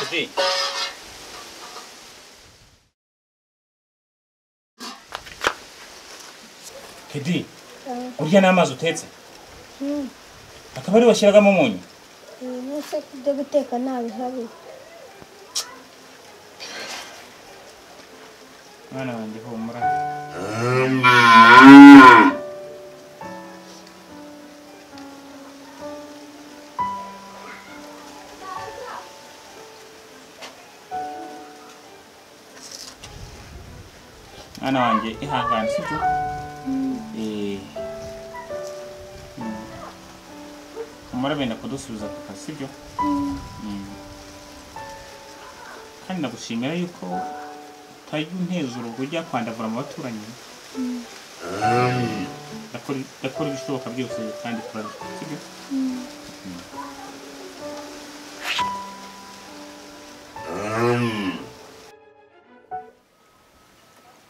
그지? Kedi, urya ni amazi utetse? Akaba ari washyiragamo umunyu? Ese ibyo guteka ntabihari Mwana wanjye humura. Mwana wanjye ihangane sibyo? Eh. Mm. Humura benda kudusubiza ku kazi sibyo? Mm. Kandi ndagushimira yuko utajya unteza urugo ujya kwandavura mu baturanyi Ndakora- ndakora ibishoboka byose kandi turabikora sibyo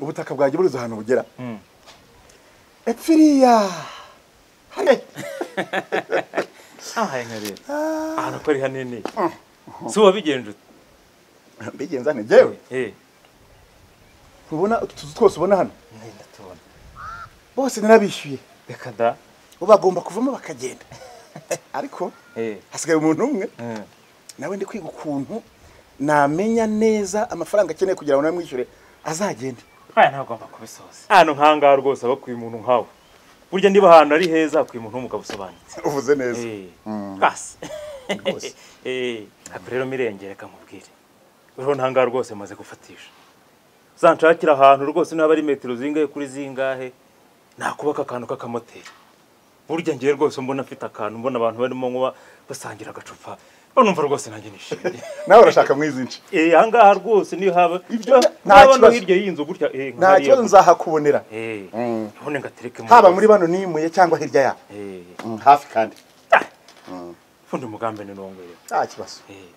ubutaka bwajya buriza ahantu bugera epfiriya Hey! ahaye nka rero ahantu ko ari hanini si uwabigenje mbigenza nte njyewe eh ntubona utu tuzu twose ubona hano nenda tubona bose narabishyuye reka da bo bagomba kuvamo bakagenda ariko eh hasigaye umuntu umwe eh. nawe ndi kwiga ukuntu namenya neza amafaranga akeneye kugira ngo namwishyure azagenda aya ntagomba kubisoza ahantu nk'ahangaha rwose abakwiye umuntu nkawe burya niba ahantu ari heza hakwiye umuntu w'umugabo usobanutse uvuze neza basi Eh, ako rero mirenge reka mubwire uriho ntangaha rwose maze gufatisha uzanshakira ahantu rwose niba ari metero zingahe kuri zingahe nakubaka akantu k'akamoteri burya ngewe rwose mbona afite akantu mbona abantu barimo nkuba basangira agacupa banumva rwose nanjye nishimye nawe urashaka mwizinshi Eh, ahangaha rwose niyo haba Ibyo nta- nta haba no kibazo. hirya y'inzu gutya eh, nka nta hariya kibazo nzahakubonera Eh, Mm. none ngatereke haba muri bano nimuye cyangwa hirya yabo Eh, Mm, hafi kandi fundi mugambe ni nongeye. nta kibazo Eh.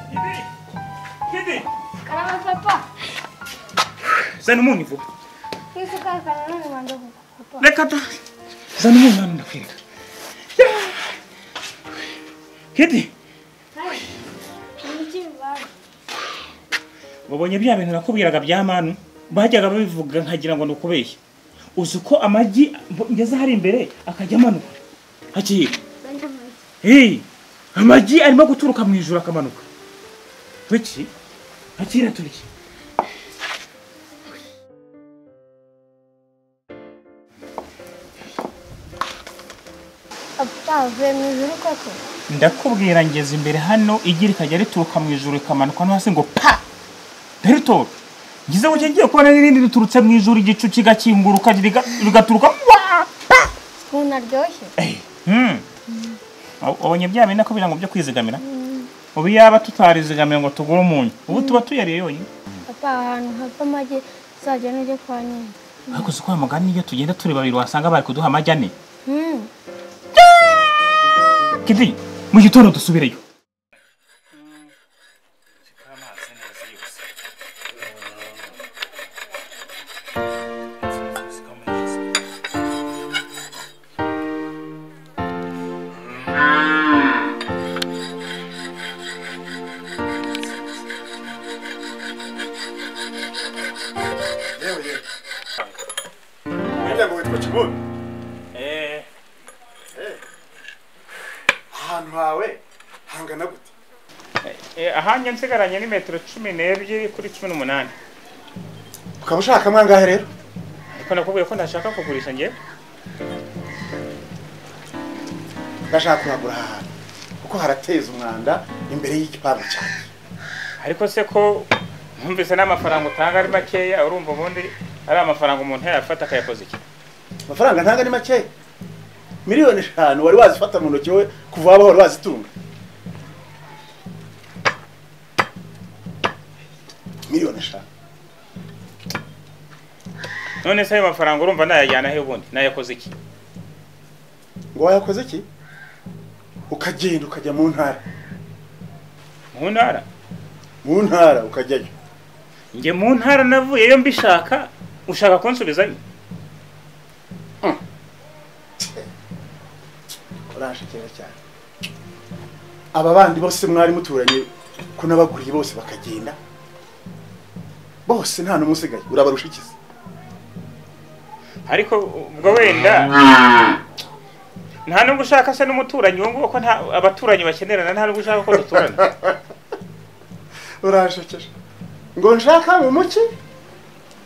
Kideri! Kideri! Karama papa. Zana umunyu vuba. Hizo kaka kanana ni wandogo papa. Reka da! Zana umunyu hano ndakwireka. Kideri! Hai. Niki baba. wabonye bya bintu nakubwiraga bya manu bajyaga babivuga nkagira ngo ni ukubeshya uzi ko amagi mbo- ngeze hari imbere akajya amanuka hakiri Bende mwe. hey, amagi arimo guturuka mu ijoro akamanuka tuki hakira turya Papa, vwe mzuri kwako. ndakubwira ngeze imbere hano igi rikajya rituruka mu ijoro rikamanuka no hasi ngo pa ntiritore ngize ngo ngiye kubona n'irindi riturutse mu ijoro igicu kigakinguruka riga- rigaturuka wa pa Sikuna ryoshye. Hmm. Abonye bya bintu ko birango byo kwizigamira. Ubu yaba tutarizigamira ngo tugure umunyu. Ubu tuba tuyariye yonyine. Papa, ahantu hava amagi uzajya n'ujya kwa nyina. Ariko si ko uyu mugani iyo tugenda turi babiri wasanga bari kuduha amagi ane. Hmm. Kidi, mu gitondo dusubireyo. yewe yewe umuryango witwa kibuno Eh, ahantu hawe hangana gute ahanya nsigaranye ni metero 12 kuri 18. ukaba ushaka mwangahe rero Ariko nakubwiye ko ntashaka kugurisha ngiye. ndashaka kuragura aha hantu kuko harateza umwanda imbere y'igipangu cyanjye Ariko se ko numvise n'amafaranga utanga ari makeya urumva ubundi ari amafaranga umuntu yafata akayakoza iki? amafaranga ntabwo ari make miliyoni eshanu wari wazifata mu ntoki wowe kuva wabaho wari wazitunga miliyoni eshanu none se ayo mafaranga urumva nayajyana he ubundi nayakoze iki ngo wayakoze iki ukagenda ukajya mu ntara mu ntara mu ntara ukajyayo njye mu ntara navuyeyo mbishaka ushaka kunsubizayo urashikira cyane aba bandi bose mwari muturanye ko nabaguriye bose bakagenda bose nta n'umwe usigaye urabarusha ikizi ariko ubwo wenda nta nubwo ushaka se n'umuturanyi uwo nguwo ko nta abaturanyi bakenerana nta nubwo ushaka ko duturana urashikira ngo nshaka mu muki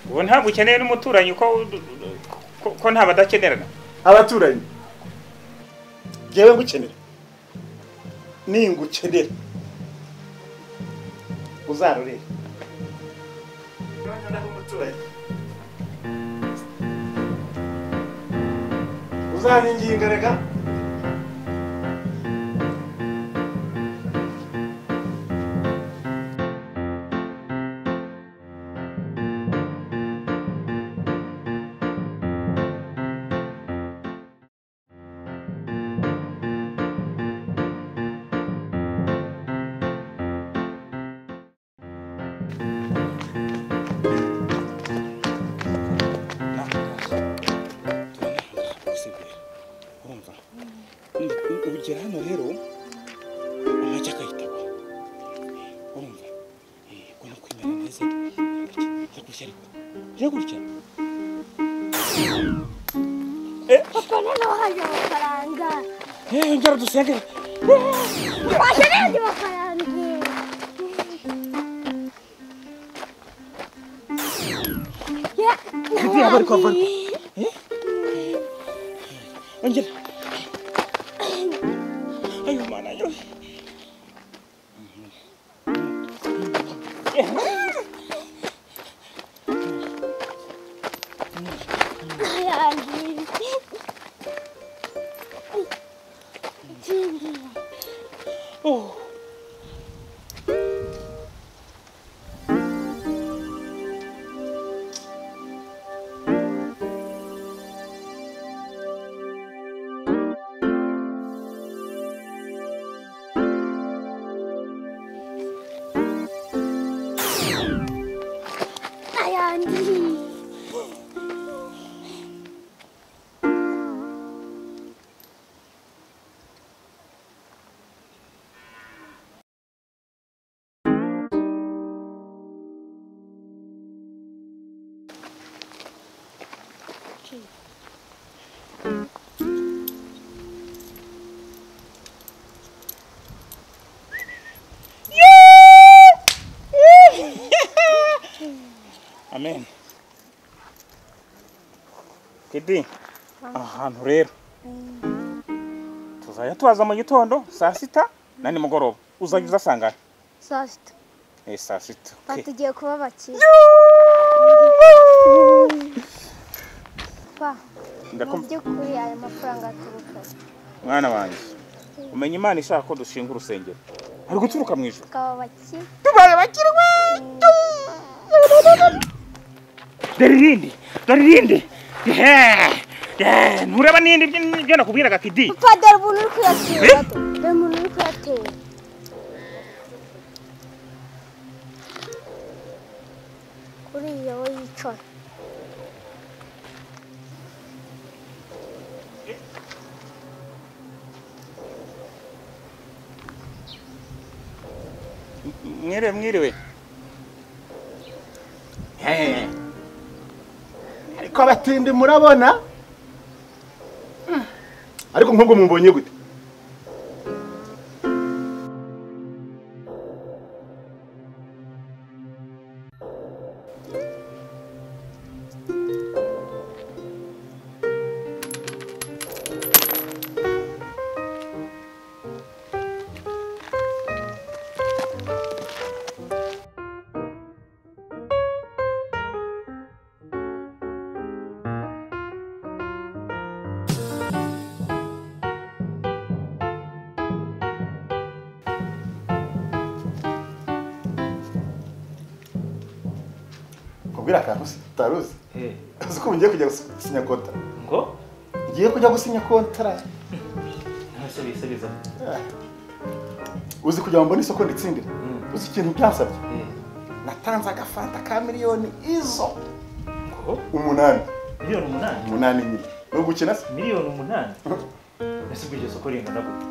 ubu ntabwo ukeneye n'umuturanyi ko ko- ko nta badakenerana abaturanyi ngewe ngukenera ningukenera uzarurire uzaninginga rega ugera hano rero amagi akayitaba urumva ko no kwimena neza iragushya ariko iragurya Papa, none wahaje amafaranga. Eh, njyara dusengere Waje n'andi mafaranga. Yeah. Kugira bari kwavana. ongera ayo mana yo Hayallerim. Şimdi. Oh. amen kidi ahantu rero tuzajya tuhaza mu gitondo saa sita na nimugoroba uzajya uza sangana saa sita eh saa sita okay. batugiye kuba bakire pa mu ndakumva by'ukuri aya mafaranga aturuka he? mwana wanjye umenya imana ishaka ko dushinga urusengero ari guturuka mu ijuru tukaba bakire tubaye bakiriwe dore irindi dore irindi ntureba n'indi byo nakubwiraga kidi pa dore umuntu uri kuyatera Eh? dore umuntu uri kuyatera uriya we yicaye mwiriwe mwiriwe Eh, ariko abatindi murabona Mm. ariko nkubwo mubonye gute kubwira akantu utaruzi uzi ko ngiye kujya gusinya kontara ngo ngiye kujya gusinya kontara ntacyo bisubiza Ah. uzi kugira ngo mbone isoko nditsindire uzi ikintu byansabye natanze agafanta ka miliyoni izo ngo umunani miliyoni umunani umunani nyine ni ugukina se miliyoni umunani ese ubwo iryo soko ringana gute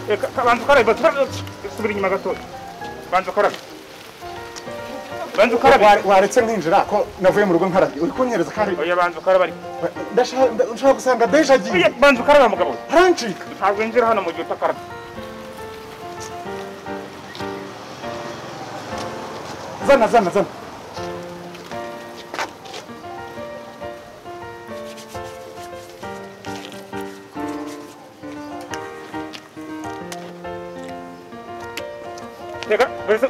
eh, ka- kabanza ukarabe batura- subira inyuma gatoya banza ukarabe banza ukarabe Wa- waretse nkinjira ko navuye mu rugo nkarabye uri kunyereza kandi oya banza ukarabe ariko ndashaka ndashaka gusanga deja agiye oya banza ukarabe mugabo harancika ntabwo winjira hano mu gihe utakarabe zana zana zana Reka, bese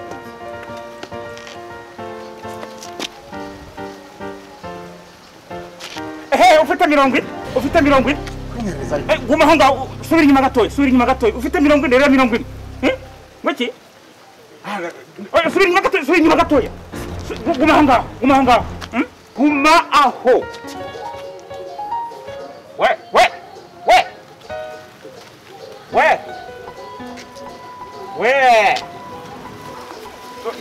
ehe ufite mirongo ine ufite mirongo ine kunyereza Eh, guma aho ngaho subira inyuma gatoya subira inyuma gatoya ufite mirongo ine rero mirongo ine Eh, ngwiki Oya, subira inyuma gatoya subira inyuma gatoya Su- gu- guma aho ngaho guma aho ngaho Hmm? guma aho we we we we we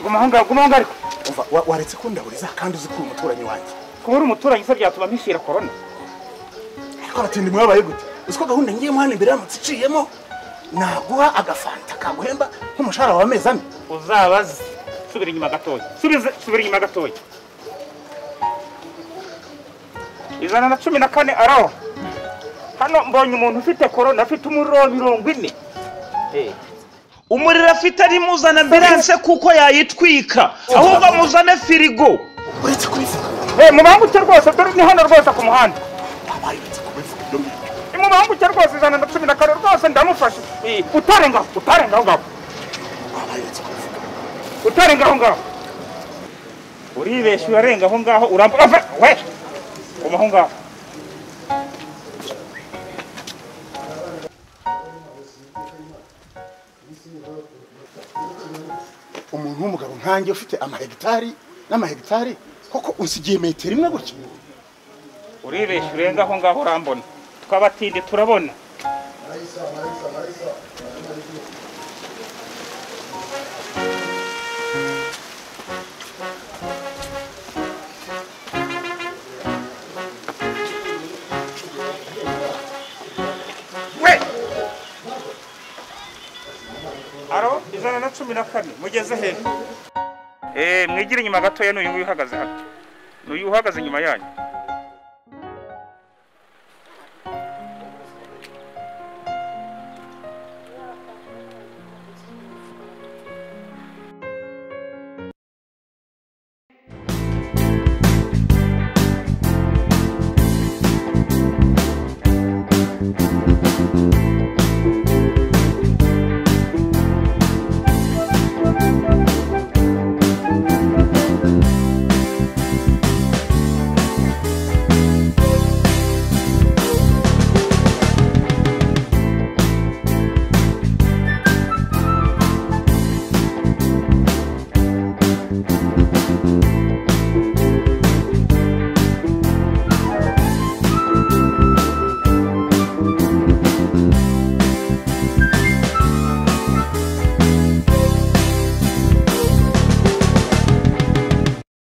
guma aho ngaho guma aho ngaho ariko umva wa- waretse kundaburiza kandi uzi ko uri umuturanyi wanjye kuba uri umuturanyi se byatuma mpishira korona ariko abatindi mwabaye gute uzi ko gahunda ngiyemo hano imbere yaramutse iciyemo naguha agafanta kaguhemba nk'umushahara wa mezi ane uzabaze subira inyuma gatoya subize subira inyuma gatoya ijana na cumi na kane araho hano mbonye umuntu ufite korona afite umuriro wa mirongo ine umuriro afite ari muzana ambiranse kuko yayitwika ahubwo muzane firigo uretse kubivuga Eh, mubanguke rwose dore ni hano rwose ku muhanda wabaye uretse kubivuga ibyo ngibyo Eh, mubanguke rwose ijana na cumi na kane rwose ndamufashe Eh, utarenga aho utarenga aho ngaho wabaye uretse kubivuga utarenga aho ngaho uribeshya urarenga aho ngaho urambuka we guma aho ngaho umuntu w'umugabo nkanjye ufite amahegitari n'amahegitari koko usigiye metero imwe gutya uribeshya urenga aho ngaho urambona twabatinde turabona we aro ijana na cumi na kane mugeze hejuru mwigire inyuma gatoya n'uyu nguyu uhagaze hano n'uyu uhagaze inyuma yanyu